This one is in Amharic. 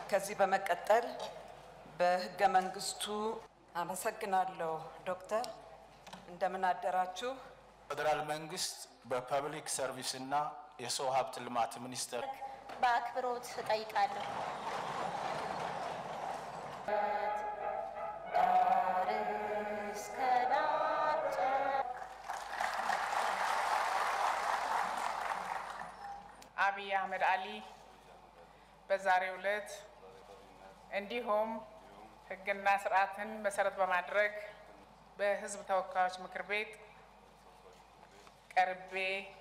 ከዚህ በመቀጠል በህገ መንግስቱ አመሰግናለሁ ዶክተር እንደምን አደራችሁ። ፌዴራል መንግስት በፐብሊክ ሰርቪስ እና የሰው ሀብት ልማት ሚኒስቴር በአክብሮት እጠይቃለሁ። ዳር እስከ ዳር አብይ አህመድ አሊ በዛሬው ዕለት እንዲሁም ህግና ስርዓትን መሰረት በማድረግ በህዝብ ተወካዮች ምክር ቤት ቀርቤ